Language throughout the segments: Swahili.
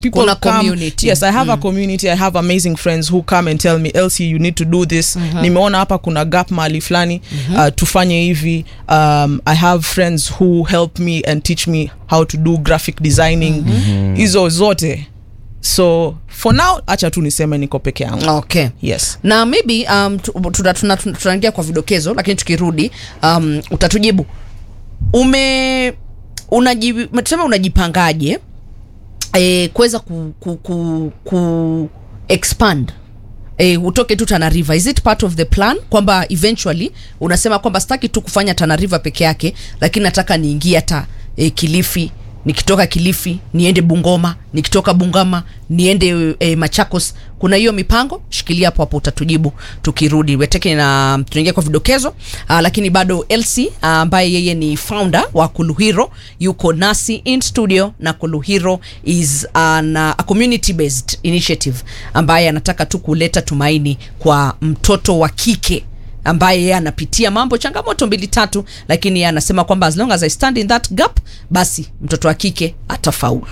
people Kuna come community. yes i have a community i have amazing friends who come and tell me elsie you need to do this nimeona hapa kuna gap mahali fulani uh, tufanye hivi um, i have friends who help me and teach me how to do graphic designing hizo zote so for now acha tu niseme niko peke yangu okay yes na maybe um, tu- tuna- tuna- tuna- tunaingia kwa vidokezo lakini tukirudi um, utatujibu ume unaji, tuseme unajipangaje e, kuweza ku, ku, ku, ku expand e, utoke tu Tana River is it part of the plan kwamba eventually unasema kwamba sitaki tu kufanya Tana River peke yake lakini nataka niingie hata e, Kilifi nikitoka Kilifi niende Bungoma nikitoka Bungama niende e, Machakos kuna hiyo mipango shikilia hapo hapo utatujibu tukirudi weteke na tunaingia kwa vidokezo aa, lakini bado Elsie aa, ambaye yeye ni founder wa Kuluhiro yuko nasi in studio na Kuluhiro is an, uh, a community based initiative ambaye anataka tu kuleta tumaini kwa mtoto wa kike ambaye yeye anapitia mambo changamoto mbili tatu lakini yeye anasema kwamba as long as I stand in that gap basi mtoto wa kike atafaulu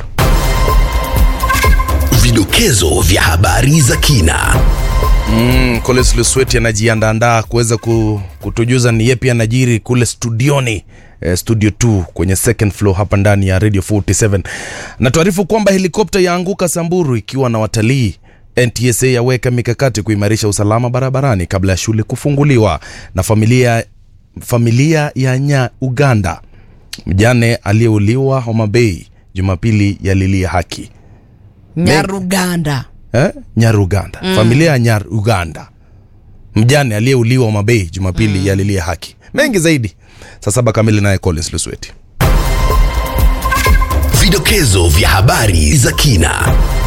Vidokezo vya habari za kina. Mm, Collins Lusweti anajiandaandaa kuweza ku, kutujuza ni yepi anajiri kule studioni eh, studio 2 kwenye second floor hapa ndani ya Radio 47. Na tuarifu kwamba helikopta yaanguka Samburu ikiwa na watalii. NTSA yaweka mikakati kuimarisha usalama barabarani kabla ya shule kufunguliwa. Na familia familia ya nya Uganda mjane aliyeuliwa Homa Bay Jumapili yalilia haki Nyaruganda eh? Nyaruganda mm. familia ya Nyaruganda mjane aliyeuliwa Mabei Jumapili mm. yalilia haki mengi zaidi saa saba kamili naye Collins Lusweti Vidokezo vya habari za kina.